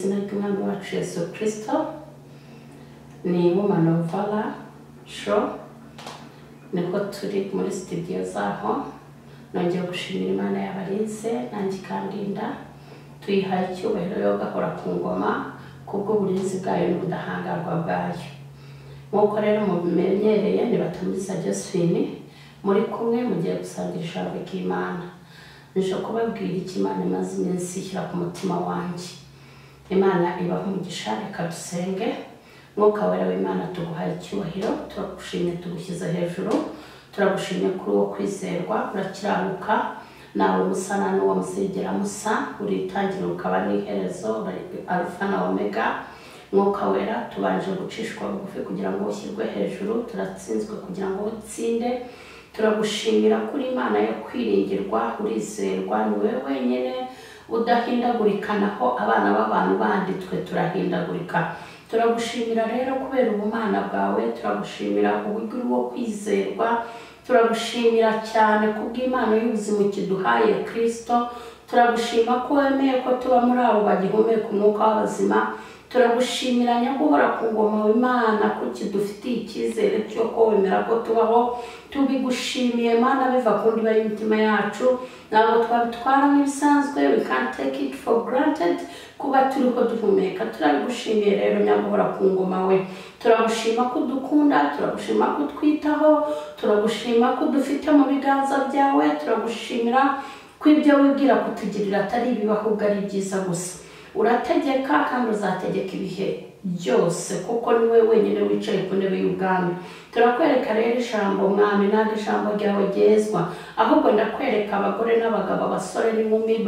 Umwami wacu Yesu Kristo ni Womanovara sho nibwo turi muri studio zaho nongeye gushimira Imana yabarinze nanjye ikandinda tuyihaye icyubahiro yo gahora ku ngoma kubw'uburinzi bwayo n'ubudahangarwa bwayo nk'uko rero mubimenyereye nibatumiriza Josephine muri kumwe mugiye gusangira ijambo ry'Imana nje kubabwira icyo Imana imaze iminsi ishyira ku mutima wanjye Imana ibaha umugisha reka dusenge mwuka wera w'Imana tuguhaye icyubahiro turagushimye tugushyize hejuru turagushimye kuri uwo kwizerwa urakiranuka nawe musana n'uwo muzigera musa uritangira ukaba n'iherezo uri arufa na omega mwuka wera tubanje gucishwa bugufi kugira ngo ushyirwe hejuru turatsinzwe kugira ngo utsinde turagushimira kuri imana yo kwiringirwa urizerwa ni wowe wenyine udahindagurika naho abana b'abantu bandi twe turahindagurika turagushimira rero kubera ubumana bwawe turagushimira uburyo uri wo kwizerwa turagushimira cyane kubw'imana y'ubuzima kiduhaye kirisito turagushima ko wemeye ko tuba muri abo bagihumeka umwuka w'abazima turagushimira nyaguhora ku ngoma w'imana ko kidufitiye icyizere cyo ko wemera ko tubaho tubigushimiye mana biva ku ndiba y'imitima yacu ntabwo twabitwara nk'ibisanzwe we can take it for granted kuba turiho duhumeka turabigushimiye rero nyaguhora ku ngoma we turagushima ko udukunda turagushima ko utwitaho turagushima ko udufite mu biganza byawe turagushimira ko ibyo wibwira kutugirira atari ibiba ahubwo ari byiza gusa urategeka kandi uzategeka ibihe byose kuko ni wowe wenyine wicaye ku ntebe y'ubwami turakwereka rero ijambo mwami ntabwo ijambo ryawe ryezwa ahubwo ndakwereka abagore n'abagabo abasore n'inkumi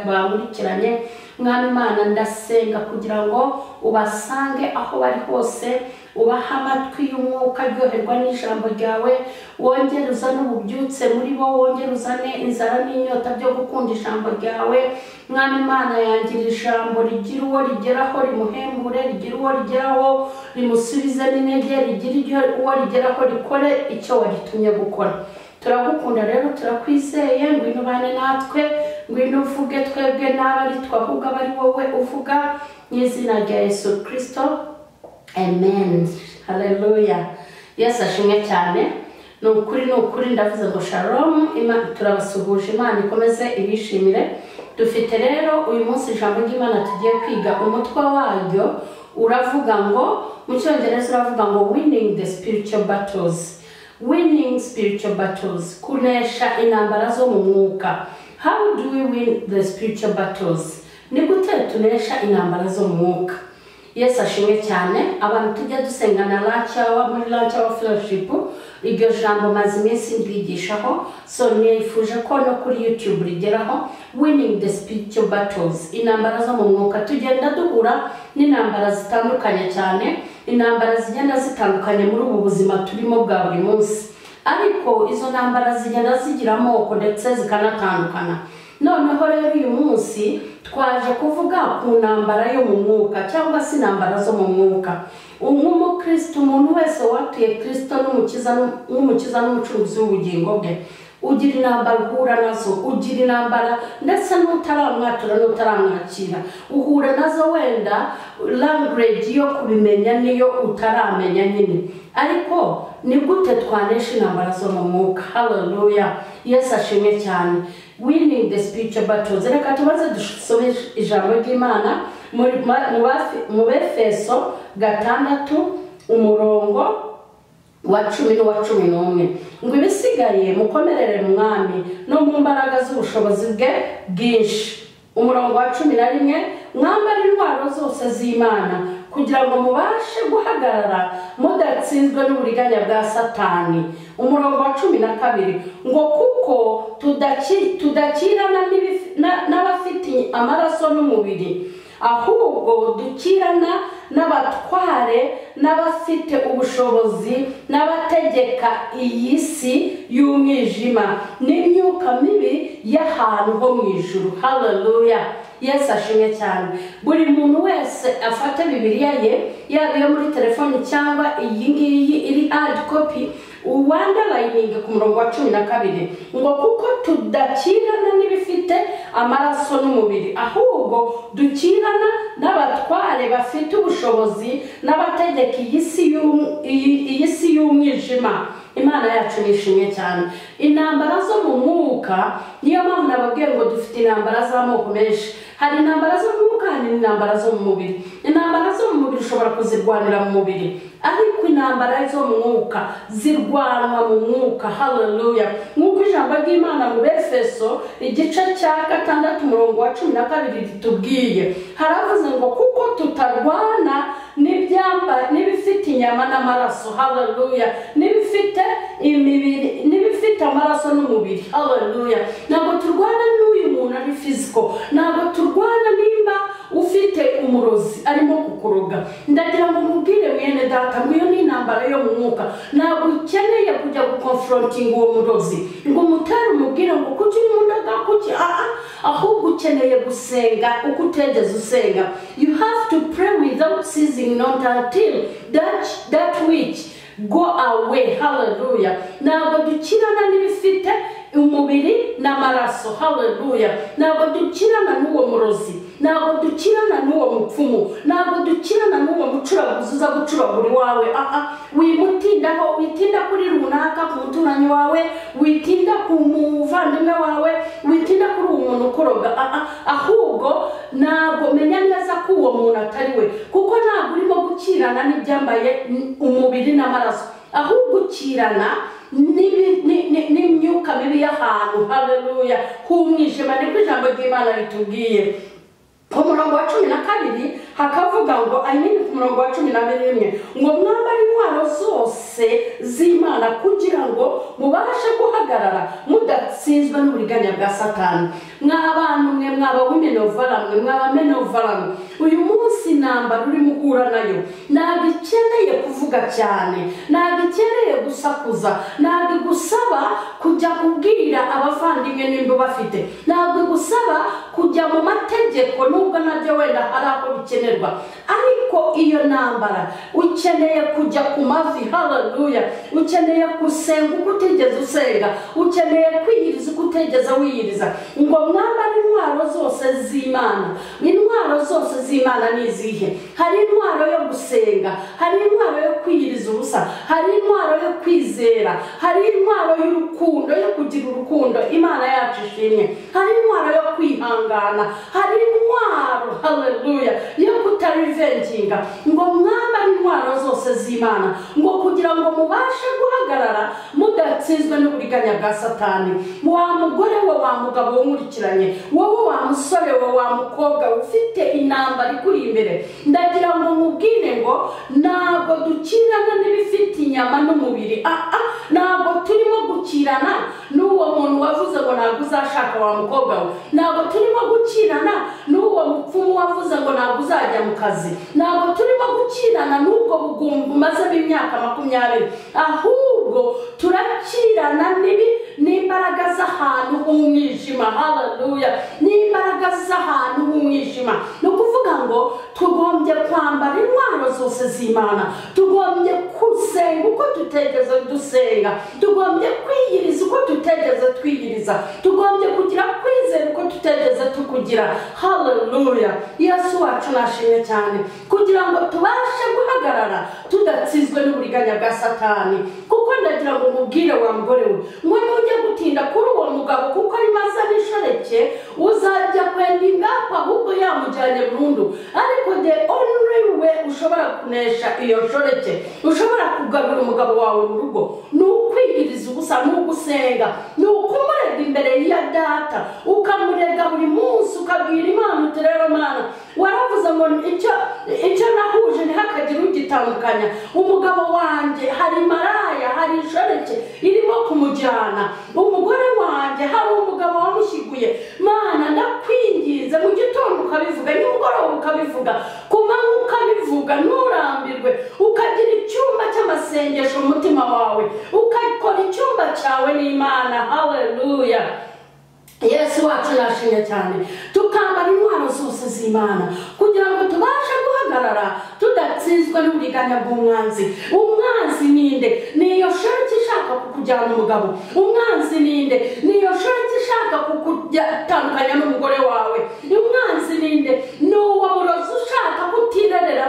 bankurikiranye mwami imana ndasenga kugira ngo ubasange aho bari hose ubaha amatwi y'umwuka aryoherwa n'ijambo ryawe wongere uzane ububyutse muri bo wongere uzane inzara n'inyota byo gukunda ijambo ryawe mwana imana yangira ijambo rigira uwo rigeraho rimuhembure rigira uwo rigeraho rimusubize n'intege rigira uwo rigeraho rikore icyo waritumye gukora turagukunda rero turakwizeye ngwino ubane natwe ngwino uvuge twebwe n'abo ari twe ahubwo aba ari wowe uvuga mu izina rya yesu kirisito amen haleluya yesu ashimwe cyane ni ukuri ni ukuri ndavuze ngo sharomu turabasuhuje imana ikomeze ibishimire dufite rero uyu munsi ijambo ry'imana tugiye kwiga umutwe waryo uravuga ngo mu cyongereza uravuga ngo winning the spiritual battles winning spiritual battles kunesha intambara zo mu mwuka how do we win the spiritual battles ni gute tunesha intambara zo mu mwuka yesu ashimwe cyane abantu tujya dusengana lancawa muri lancawa fellowship iryo jambo maze iminsi ndwigishaho so nifuje ko no kuri youtube rigeraho winning the spiritual battles intambara zo mu mwuka tugenda duhura n'intambara zitandukanye cyane intambara zigenda zitandukanye muri ubu buzima turimo bwa buri munsi ariko izo ntambara zigenda zigira amoko ndetse zikanatandukana noneho rero uyu munsi twaje kuvuga ku ntambara yo mu mwuka cyangwa se intambara zo mu mwuka nk'umukristo umuntu wese watuye kirisito n'umukiza n'umucuruzi w'ubugingo bwe ugira intambara uhura nazo ugira intambara ndetse n'utaramwatura n'utaramwakira uhura nazo wenda language yo kubimenya niyo utaramenya nyine ariko ni gute twanesha intambara zo mu mwuka haleluya yesu ashimwe cyane winning the spiritual battles reka tubanze dusome ijambo ry'imana mu befeso gatandatu umurongo wa cumi n'uwa cumi n'umwe ngo ibisigaye mukomerere mwami no mu mbaraga z'ubushobozi bwe bwinshi umurongo wa cumi na rimwe mwambara intwaro zose z'imana kugira ngo mubashe guhagarara mudatsinzwe n'uburiganya bwa satani umurongo wa cumi na kabiri ngo kuko tudakirana n'abafite amaraso n'umubiri ahubwo dukirana n'abatware n'abafite ubushobozi n'abategeka iyi si y'umwijima n'imyuka mibi y'ahantu ho mu ijuru haleluya yesu ashimwe cyane buri muntu wese afata bibiriya ye yaba iyo muri telefoni cyangwa iyi ngiyi iri hard copy uwandarayiningi ku murongo wa cumi na kabiri ngo kuko tudakirana n'ibifite amaraso n'umubiri ahubwo dukirana n'abatwa bafite ubushobozi n'abategeka iyi si y'um- iyi- iyi si y'umwijima imana yacu nishimye cyane intambara zo mu mwuka niyo mpamvu nababwiye ngo dufite intambara z'amoko menshi hari intambara zo mu mwuka hari n'intambara zo mu mubiri intambara zo mu mubiri ushobora kuzirwanira mu mubiri ariko intambara zo mu mwuka zirwanwa mu mwuka haleluya nk'uko ijambo ry'imana mu befeso igice cya gatandatu umurongo wa cumi na kabiri ritubwiye haravuze ngo kuko tutarwana n'ibyamba- n'ibifite inyama n'amaraso haleluya n'ibifite imibiri n'ibifite amaraso n'umubiri haleluya ntabwo turwana n'uyu muntu ari fiziko ntabwo turwana nimba ufite umurozi arimo kukuroga ndagira ngo mubwire mwene data ngwiyo ni intambara yo mu mwuka ntabwo ukeneye kujya gukonfrontinga uwo murozi ngo umutere umubwire ngo kuki uri mu ndoga kuki aha ahubwo ukeneye gusenga uko utegeze usenga you have to pray without ceasing not until that, that which go away haleluya ntabwo dukirana n'ibifite umubiri n'amaraso haleluya ntabwo dukirana n'uwo murozi ntabwo dukirana n'uwo mupfumu ntabwo dukirana n'uwo mucuraguzi uza gucuragura iwawe aha wimutindaho witinda kuri runaka ku muturanyi wawe witinda ku muvandimwe wawe witinda kuri uwo muntu ukoroga aha ahubwo ntabwo menya neza ko uwo muntu atari we kuko ntabwo urimo gukirana n'ibyambaye umubiri n'amaraso ahubwo ukirana n'ibi- ni- ni- n'imyuka mibi y'ahantu haleluya h'umwijima nibwo ijambo ry'imana ritubwiye ku murongo wa cumi na kabiri hakavuga ngo I mean ku murongo wa cumi na rimwe ngo mwambare intwaro zose z'imana kugira ngo mubashe guhagarara mudatsinzwe n'uburiganya bwa satani mwa bantu mwe mwaba w'imenovara mwe mwaba menovara mwe uyu munsi intambara urimo uhura nayo ntabwo ikeneye kuvuga cyane ntabwo ikeneye gusakuza ntabwo igusaba kujya kubwira abavandimwe nimba bafite ntabwo igusaba kujya mu mategeko nubwo nabyo wenda hari aho bikenerwa ariko iyo ntambara ukeneye kujya ku mavi haleluya ukeneye gusenga uko utigeze usenga ukeneye kwiyiriza uko utigeze wiyiriza ngo mwambare intwaro zose z'imana intwaro zose z'imana ni izihe hari intwaro yo gusenga hari intwaro yo kwiyiriza ubusa hari intwaro yo kwizera hari intwaro y'urukundo yo kugira urukundo imana yacu ishimwe hari intwaro yo kwihangana hari intwaro haleluya yo kutarivenginga ngo mwambare intwaro zose z'imana ngo kugira ngo mubashe guhagarara mudatsinzwe n'uburiganya bwa satani wa mugore we wa mugabo wunkurikiranye wowe wa musore we wa mukobwa we ufite intambara ikuri imbere ndagira ngo mubwire ngo ntabwo dukirana n'ibifite inyama n'umubiri ah ah ntabwo turimo gukirana n'uwo muntu wavuze ngo ntabwo uzashaka wa mukobwa we ntabwo turimo gukirana n'uwo mupfumu wavuze ngo ntabwo uzajya mu kazi ntabwo turimo gukirana n'ubwo bugumba umazemo imyaka makumyabiri ahubwo turakirana n'ibi n'imbaraga z'ahantu h'umwijima haleluya n'imbaraga z'ahantu h'umwijima ni ukuvuga ngo tugombye kwambara intwaro zose z'imana tugombye gusenga uko tutegeze dusenga tugombye kwiyiriza uko tutegeze twiyiriza tugombye kugira kwizera uko tutegeze tukugira haleluya yesu wacu nashimye cyane kugira ngo tubashe guhagarara tudatsizwe n'uburiganya bwa satani kuko ndagira ngo mubwire wa mugore we mwe mujye gutinda kuri uwo mugabo kuko arimo azana inshoreke uzajya kwenda ingapa ahubwo yamujyanye burundu ariko the only way ushobora kunesha iyo nshoreke ushobora kugarura umugabo wawe mu rugo ni ukwiyiriza ubusa ni ugusenga ni ukumurega imbere ya data ukamurega buri munsi ukabwira imana uti rero mana waravuze ngo icyo icyo nahuje ntihakagire ugitandukanya umugabo wanjye hari maraya hari inshoreke irimo kumujyana umugore wanjye hari umugabo wamushyiguye mana ndakwinginze mu gitondo ukabivuga nimugoroba ukabivuga ku manywa ukabivuga nturambirwe ukagira icyumba cy'amasengesho mu mutima wawe ukakora icyumba cyawe n'imana haleluya yesu wacu yashimye cyane tukambara intwaro zose z'imana kugira ngo tubashe guhagarara tudatsinzwe n'uburiganya bw'umwanzi umwanzi ninde niyo shoreke ishaka kukujyana umugabo umwanzi ninde niyo shoreke ishaka kukutandukanya n'umugore wawe umwanzi ninde ni uwo murozi ushaka kutirerera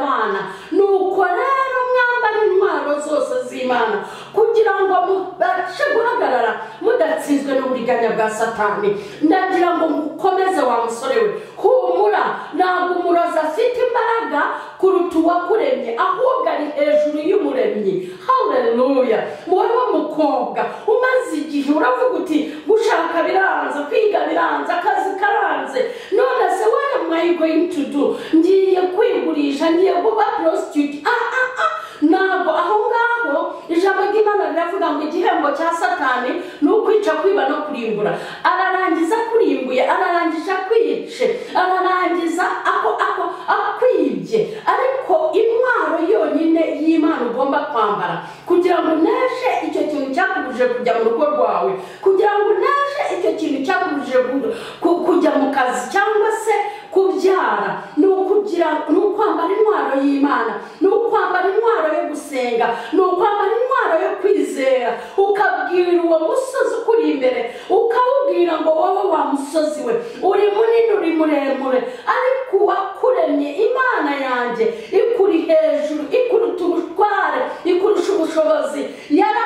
bwa satani ndagira ngo ngukomeze wa musore we humura ntabwo umurozi afite imbaraga kuruta uwakuremye ahubwo ari hejuru y'umuremyi haleluya wowe mukobwa umaze igihe uravuga uti gushaka biranze kwiga biranze akazi karanze none se what am I going to do ngiye kwigurisha ngiye kuba prostitute ah ah ah ntabwo aho ngaho ijambo ry'imana riravuga ngo igihembo cya satani ni ukwica kwiba no kurimbura ararangiza akurimbuye ararangiza akwice ararangiza ako ako akwibye ariko intwaro yonyine y'imana ugomba kwambara kugira ngo uneshe icyo kintu cyakubujije kujya mu rugo rwawe kugira ngo uneshe icyo kintu cyakubujije ku- ku- kujya mu kazi cyangwa se kubyara ni ukugira ni ukwambara intwaro y'imana ni ukwambara intwaro yo gusenga ni ukwambara intwaro yo kwizera ukabwira uwo musozi ukuri imbere ukawubwira ngo wowe wa musozi we uri munini uri muremure ariko uwakuremye imana yanjye ikuri hejuru ikuruta ubutware ikurusha ubushobozi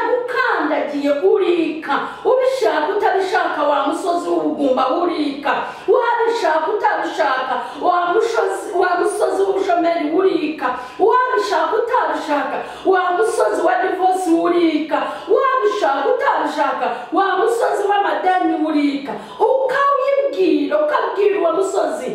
yaragukandagiye urika ubishaka utabishaka wa musozi w'ubugumba urika wabishaka utabishaka wa musozi wa musozi w'ubushomeri urika wabishaka utabishaka wa musozi wa divosi urika wabishaka utabishaka wa musozi w'amadeni urika ukawibwira ukabwira uwo musozi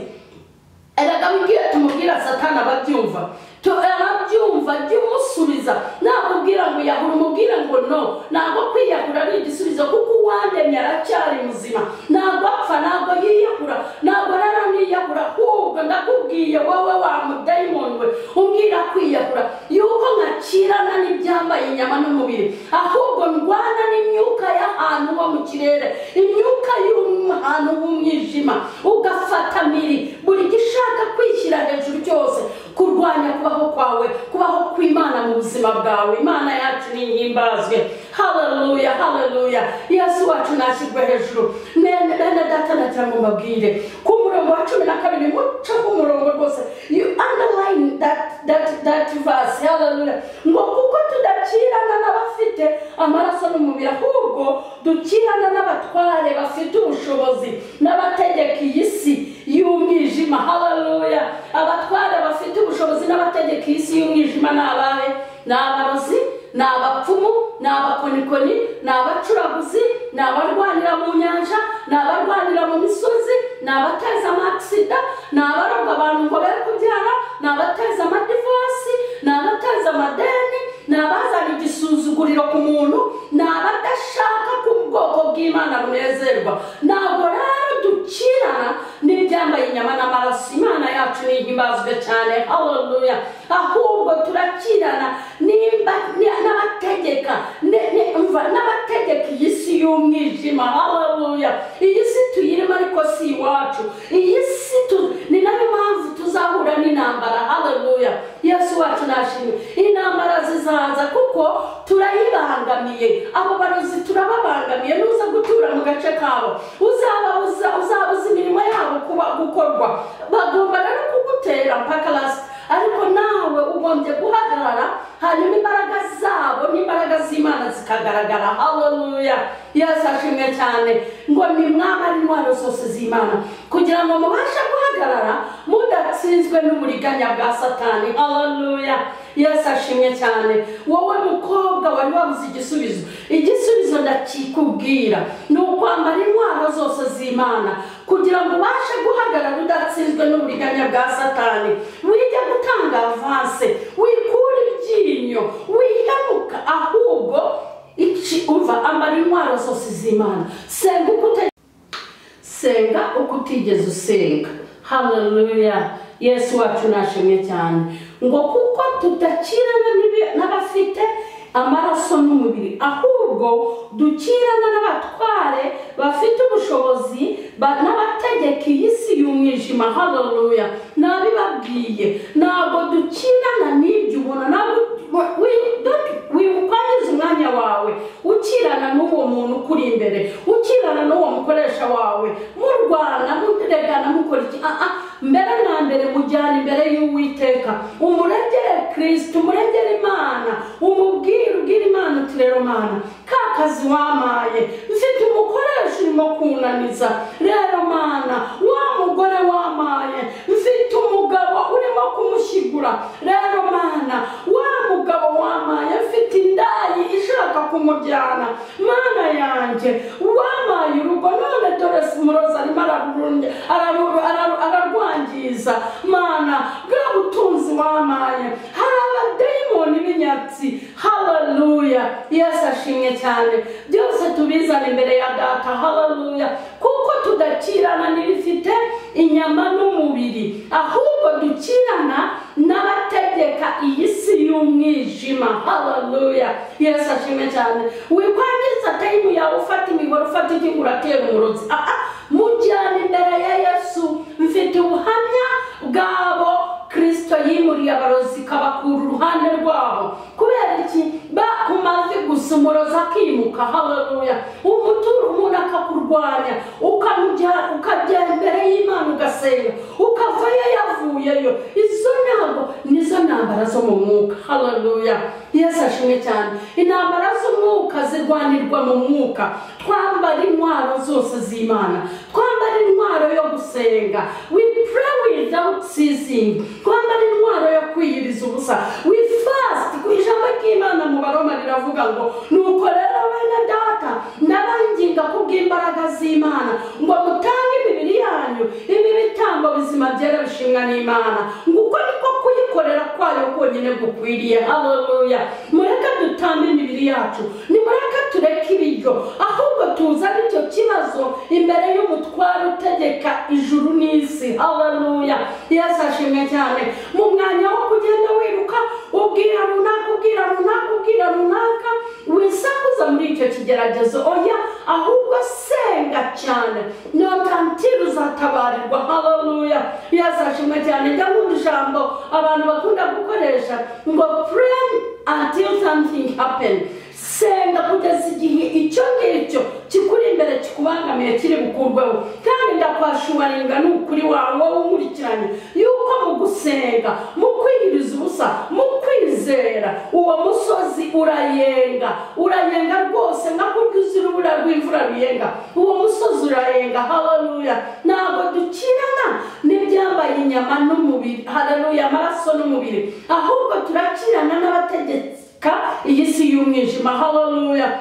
erega wibwire tumubwira satani ababyumva Tu- arabyumva jya umusubiza nakubwira ngo yahura umubwire ngo no ntabwo kwiyahura ari igisubizo kuko uwandemye aracyari muzima ntabwo apfa ntabwo yiyahura ntabwo naraniyahura ahubwo ndakubwiye wowe wa mudayimoni we umbwira kwiyahura yuko nkakirana n'ibyambaye inyama n'umubiri ahubwo ndwana n'imyuka y'ahantu ho mu kirere imyuka y'ahantu h'umwijima ugafata miri buri gishaka kwishyira hejuru cyose kurwanya kubaho kwawe kubaho kw'imana mu buzima bwawe imana yacu nihimbazwe haleluya haleluya yesu wacu nashyirwe hejuru Nene- bene data nagira ngo mbabwire ku murongo wa cumi na kabiri muce ku murongo rwose you underline that that that verse haleluya ngo kuko tudakirana n'abafite amaraso n'umubiri ahubwo dukirana n'abatware bafite ubushobozi n'abategeka iyi si y'umwijima haleluya abatware bafite ubushobozi n'abategeka iyi si y'umwijima ni abahe ni abarozi ni abapfumu ni abakonikoni ni abacuraguzi ni abarwanira mu nyanja ni abarwanira mu misozi ni abateza amakisida ni abaroga abantu ngo be kubyara ni abateza amadivosi ni abateza amadeni ni abazana igisuzuguriro ku muntu ni abadashaka ko ubwoko bw'imana bunezerwa ntabwo rero dukirana n'ibyambaye inyama n'amaraso imana yacu nihimbazwe cyane haleluya ahubwo turakirana nimba ni- n'abategeka ne- ne- umva, n'abategeka iyi si y'umwijima haleluya iyi si tuyirimo ariko si iwacu iyi si tu- ni nayo mpamvu tuzahura n'intambara haleluya yesu wacu nashimwe intambara zizaza kuko turayibangamiye abo barozi turababangamiye nuza gutura mu gace kabo uzababuza uzabuza imirimo yabo kuba gukorwa bagomba rero kugutera pakarasi ariko nawe ugombye guhagarara hanyuma imbaraga zabo n'imbaraga z'imana zikagaragara haleluya yesu ashimwe cyane ngo ni mwamara intwaro zose z'imana kugira ngo mubashe guhagarara mudatsinzwe n'uburiganya bwa satani haleluya yesu ashimwe cyane wowe mukobwa wari wabuze igisubizo igisubizo ndakikubwira ni ukwambara intwaro zose z'imana kugira ngo ubashe guhagarara udatsinzwe n'uburiganya bwa satani wige gutanga avanse wikure iryinyo wihemuka ahubwo iki umva ambara intwaro zose z'imana senga uko uta- senga uko utigeze usenga haleluya yesu wacu nashimwe cyane ngo kuko tudakirana n'ibi- n'abafite amaraso n'umubiri ahubwo dukirana n'abatware bafite ubushobozi ba- n'abategeka iyi si y'umwijima haleluya nabibabwiye ntabwo dukirana n'ibyo ubona ntabwo we- don't- wikwangiza umwanya wawe ukirana n'uwo muntu ukuri imbere ukirana n'uwo mukoresha wawe murwana muregana mukora iki Ah, ah, mbere na mbere mujyana imbere y'uwiteka umuregere kirisiti umuregere imana umubwire ubwire imana uti rero mana ka akazi wamaye mfite umukoresha urimo kunaniza rero mana wa mugore wamaye mfite umugabo urimo kumushyigura rero mana wa mugabo wamaye mfite indayi ishaka kumujyana mana yanjye wamaye urugo none dore simuroza arimo ararurunya- araru- araru- ararwangiza mana bwa butunzi wamaye hari abadayimoni b'inyatsi haleluya yesu ashimwe cyane byose tubizana imbere ya data haleluya kuko tudakirana n'ibifite inyama n'umubiri ahubwo dukirana n'abategeka iyi si y'umwijima haleluya yesu ashimwe cyane wikwangiza tayimu yawe ufata imibare ufata igihugu uratera umurozi Ah, ah, mujyana imbere ya yesu mfite ubuhamya bwabo kirisito yimuriye abarozi ikabakura uruhande rwabo kubera iki bakumaze gusa umurozi akimuka haleluya umutura umuntu akakurwanya ukamujya- ukagera imbere y'imana ugasenga ukavayo yavuyeyo izo ntabwo nizo ntambara zo mu mwuka haleluya yesu ashimwe cyane intambara z'umwuka zirwanirwa mu mwuka twambara intwaro zose z'imana twambara intwaro yo gusenga we pray without ceasing twambara intwaro yo kwiyiriza ubusa we fast ku ijambo ry'imana mu baroma riravuga ngo nuko rero bene data ndabanginga kubw'imbaraga z'imana ngo mutange imibiri yanyu ibi bitambo bizima byera bishimwa n'imana ngo uko niko kuyikorera kwayo konyine gukwiriye haleluya mureke dutambe imibiri yacu nimureke tureke ibiryo ahubwo tuzane icyo kibazo imbere y'umutware utegeka ijuru n'isi haleluya yesu ashimwe cyane mu mwanya wo kugenda wiruka ubwira runaka ubwira runaka ubwira runaka wisakuza muri icyo kigeragezo oya ahubwo senga cyane notantira uzatabarirwa haleluya yesu ashimwe cyane jya nkunda ijambo abantu bakunda gukoresha ngo pray until something happen senga kugeza igihe icyo ngicyo kikuri imbere kikubangamiye kiri bukurweho kandi ndakwashubaringa ni ukuri wawe wowe unkurikiranye yuko mu gusenga mu kwiyiriza ubusa mu kwizera uwo musozi urayenga urayenga rwose nka kurya uzi urubura rw'imvura ruyenga uwo musozi urayenga haleluya ntabwo dukirana n'ibyambaye inyama n'umubiri haleluya amaraso n'umubiri ahubwo turakirana n'abategeka iyi si y'umwijima haleluya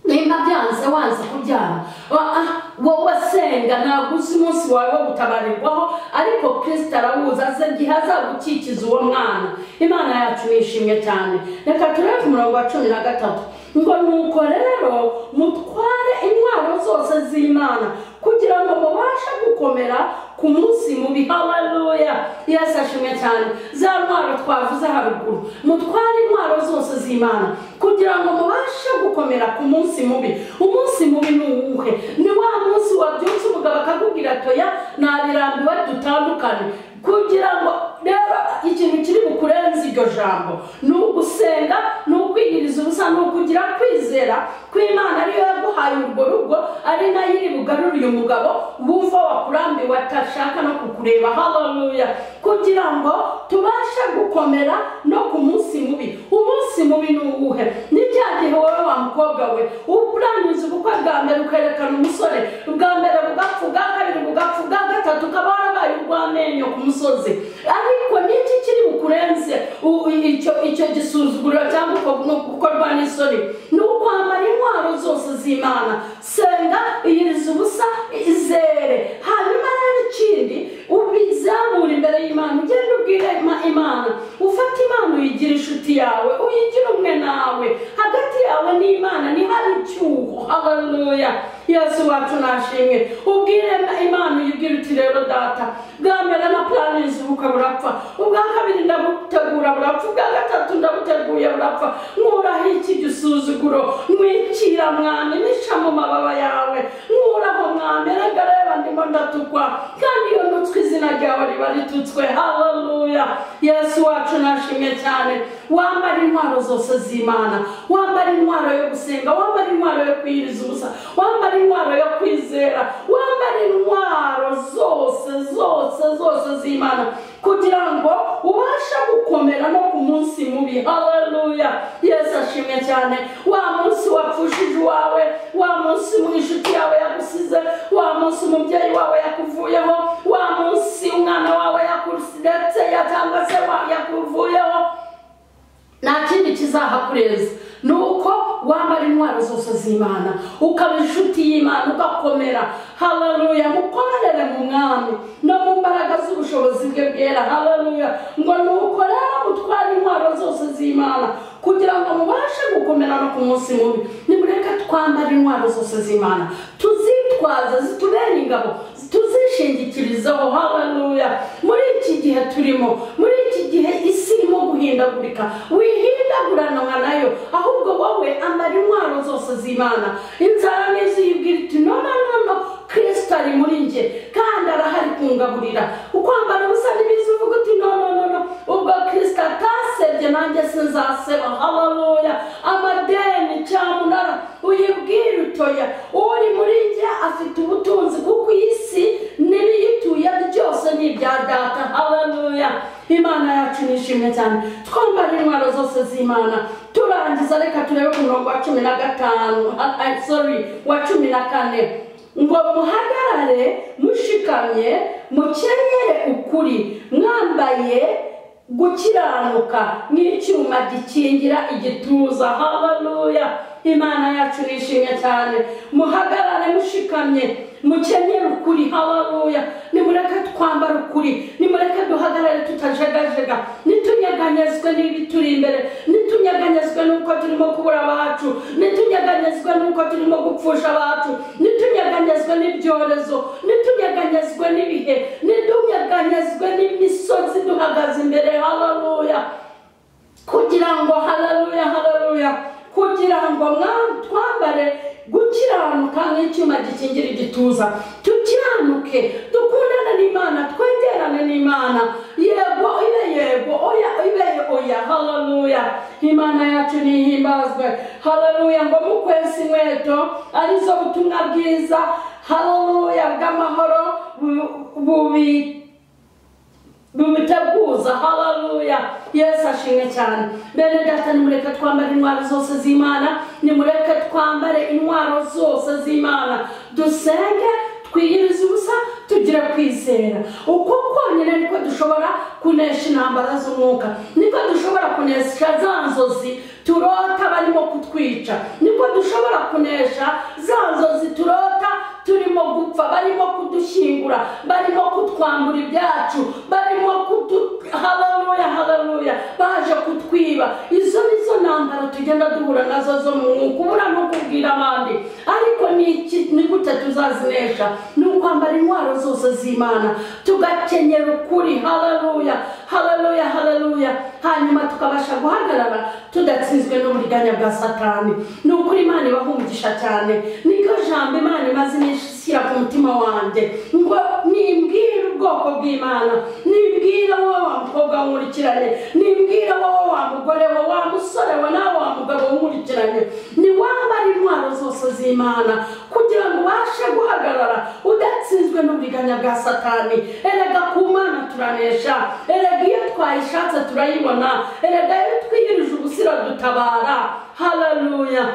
nimba byanze wanze kubyara wa- ah, wowe senga ntabwo uzi umunsi wawe wo gutabarirwaho ariko kirisita arawuzi aze igihe azagukikiza uwo mwana imana yacu nishimye cyane reka turebe ku murongo wa cumi na gatatu ngo nuko rero mutware intwaro zose z'imana kugira ngo mubashe gukomera ku munsi mubi haleluya yesu ashimwe cyane za ntwaro twavuze haruguru mutware intwaro zose z'imana kugira ngo mubashe gukomera ku munsi mubi umunsi mubi ni uwuhe ni wa munsi wabyutse umugabo akakubwira ati oya nabirambiwe dutandukane kugira ngo rero ikintu kiri bukurenze iryo jambo ni ugusenga ni ukwiyiriza ubusa ni ukugira kwizera kw'imana ariyo yaguhaye urwo rugo ari nayo iri bugarure uyu mugabo wumva wakurambiwe atashaka no kukureba haleluya kugira ngo tubashe gukomera no ku munsi mubi umunsi mubi ni uwuhe ni bya gihe wowe wa mukobwa we urangiza ubukwe bwa mbere ukerekana umusore bwa mbere bugapfa ubwa kabiri bugapfa ubwa gatatu ukaba warabaye urw'amenyo ku musozi ariko niki kiri bukurenze u- icyo icyo gisuzuguriro cyangwa uko- no gukorwa n'isoni ni ukwambara intwaro zose z'imana senga iyiriza ubusa izere hanyuma rero ikindi ubizamura imbere y'imana ugende ubwire Ima- imana ufate imana uyigira inshuti yawe uyigira umwe nawe hagati yawe n'imana ntihari icyuho haleluya yesu wacu nashimwe ubwire imana uyibwire uti rero data bwa mbere na planizi ubukwe burapfa ubwa kabiri ndabutegura burapfa ubwa gatatu ndabuteguye burapfa nkuraho iki gisuzuguro mwikira mwami nisha mu mababa yawe nkuraho mwami erega reba ndimo ndatukwa kandi iyo ntutswe izina ryawe riba ritutswe haleluya yesu wacu nashimwe cyane wambara intwaro zose z'imana wambara intwaro yo gusenga wambara intwaro yo kwiyiriza ubusa wambara intwaro yo kwizera wambara intwaro zose zose zose z'imana kugira ngo ubashe gukomera no ku munsi mubi haleluya yesu ashimwe cyane cyane wa munsi wapfushije uwawe wa munsi mu inshuti yawe yagusize wa munsi umubyeyi wawe yakuvuyeho wa munsi umwana wawe yakuretse cyangwa se wa- yakuvuyeho nta kindi kizahakureza ni uko wambara intwaro zose z'imana ukaba inshuti y'imana ugakomera haleluya mukorere mu mwami no mu mbaraga z'ubushobozi bwe bwera haleluya ngo ni uko rero mutware intwaro zose z'imana kugira ngo mubashe gukomera no ku munsi mubi nimureke twambare intwaro zose z'imana tuzitwaza zitubere ingabo tuzishingikirizaho haleluya muri iki gihe turimo muri iki gihe isi irimo guhindagurika wihindaguranwa nayo ahubwo wowe ambara intwaro zose z'imana inzara n'iziyibwira iti no no no no kristo ari muri njye kandi arahari kungaburira ukwambara ubusa n'ibizi uvuga uti no no no no ubwo kristo atasebye nanjye sinzaseba haleluya amadeni cyamunara uyibwire utoya uri muri njye afite ubutunzi kuko iyi si n'ibiyituye byose ni ibya data haleluya imana yacu nishimye cyane twambara intwaro zose z'imana turangiza reka turebe ku murongo wa cumi na gatanu ah, ah, sorry wa cumi na kane ngo muhagarare mushikamye mukenyere ukuri mwambaye gukiranuka nk'icyuma gikingira igituza haleluya imana yacu nishimye cyane muhagarare mushikamye mukenyere ukuri haleluya nimureke twambare ukuri nimureke duhagarare tutajegajega nitunyeganyezwe n'ibituri imbere nitunyeganyezwe n'uko turimo kubura abacu nitunyeganyezwe n'uko turimo gupfusha abacu nitunyeganyezwe n'ibyorezo nitunyeganyezwe n'ibihe nitunyeganyezwe n'imisozi duhagaze imbere haleluya kugira ngo haleluya haleluya kugira ngo mwa- twambare gukiranuka nk'icyuma gikingira igituza tukiranuke dukundane n'imana twegerane n'imana yego ibe yego oya ibe oya haleluya imana yacu nihimbazwe haleluya ngo mukwese inkweto arizo butumwa bwiza haleluya bw'amahoro bu- bubi bumuteguza haleluya yesu ashimwe cyane bene data nimureke twambare intwaro zose z'imana nimureke twambare intwaro zose z'imana dusenge twiyirize ubusa tugire kwizera uko konyine niko dushobora kunesha intambara z'umwuka niko dushobora kunesha za nzozi turota barimo kutwica niko dushobora kunesha za nzozi turota turimo gupfa barimo kudushyingura barimo kutwambura ibyacu barimo kudu haleluya haleluya baje kutwiba izo ni zo ntambara tugenda duhura nazo zo mu mwuka ubura no kubwira abandi ariko ni iki- ni gute tuzazinesha ni ukwambara intwaro zose z'imana tugakenyera ukuri haleluya haleluya haleluya hanyuma tukabasha guhagarara tudatsinzwe n'uburiganya bwa satani ni ukuri imana ibaha umugisha cyane niryo jambo imana imaze iminsi ishyira ku mutima wanjye ngo nimbwire ubwoko bw'imana nimbwire wowe wa mukobwa w'inkurikirane nimbwire wowe wa mugore we wa musore we nawe wa mugabo w'inkurikirane niwambare intwaro zose z'imana kugira ngo ubashe guhagarara udatsinzwe n'uburiganya bwa satani erega ku mana turanesha erega iyo twayishatse turayibona erega iyo twiyirije ubusira dutabara haleluya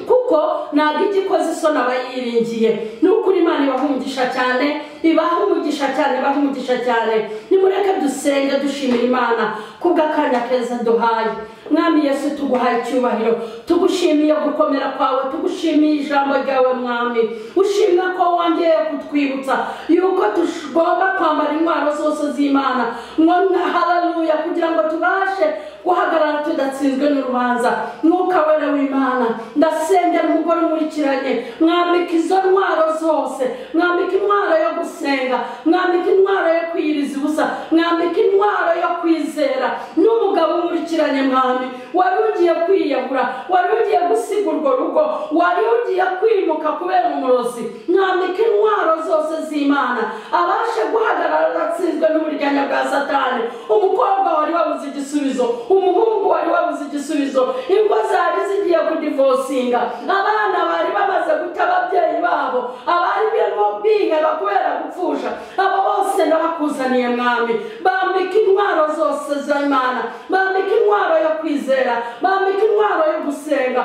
kuko ntabwo ijya ikoze isoni aba yiringiye ni ukuri imana ibaha umugisha cyane ibaha umugisha cyane ibaha umugisha cyane nimureke dusenge dushimira imana kubw'akanya keza duhaye mwami yesu tuguhaye icyubahiro tugushimiye gukomera kwawe tugushimiye ijambo ryawe mwami ushimwe ko wongeye kutwibutsa yuko tugomba kwambara intwaro zose z'imana ngo na haleluya kugira ngo tubashe guhagarara tudatsinzwe n'urubanza mwuka wera w'imana ndasengera umugore umurikiranye mwambika izo ntwaro zose mwambika intwaro yo gusenga mwambika intwaro yo kwiyiriza ubusa mwambika intwaro yo kwizera n'umugabo umurikiranye mwami wari ugiye kwiyahura wari ugiye gusiga urwo rugo wari ugiye kwimuka kubera umurozi mwambika intwaro zose z'imana abashe guhagarara adatsinzwe n'uburyanya bwa satani umukobwa wari wabuze igisubizo umuhungu wari wabuze igisubizo ingo zari zigiye kudivosinga abana bari bamaze guta ababyeyi babo abari birimo biheba kubera gupfusha abo bose ndabakuzaniye mwami bambika intwaro zose z'imana bambika intwaro yo kwizera bambika intwaro yo gusenga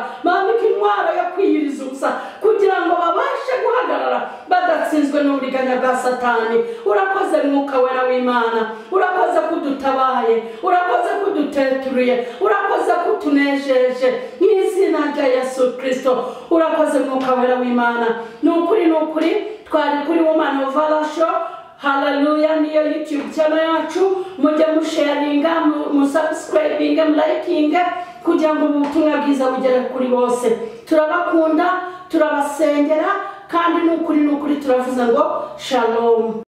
dusingizwe n'uburiganya bwa satani urakoze mwuka wera w'imana urakoze ko udutabaye urakoze ko uduteturuye urakoze ko utunejeje mu izina rya yesu kirisito urakoze mwuka wera w'imana ni ukuri ni ukuri twari kuri wumani ovarasho hararuya niyo yutube cyane yacu mujye musheyaringa musabusikurayibinge murayikinge kugira ngo ubutumwa bwiza bugere kuri bose turabakunda turabasengera kandi ni ukuri ni ukuri turavuze ngo shalomu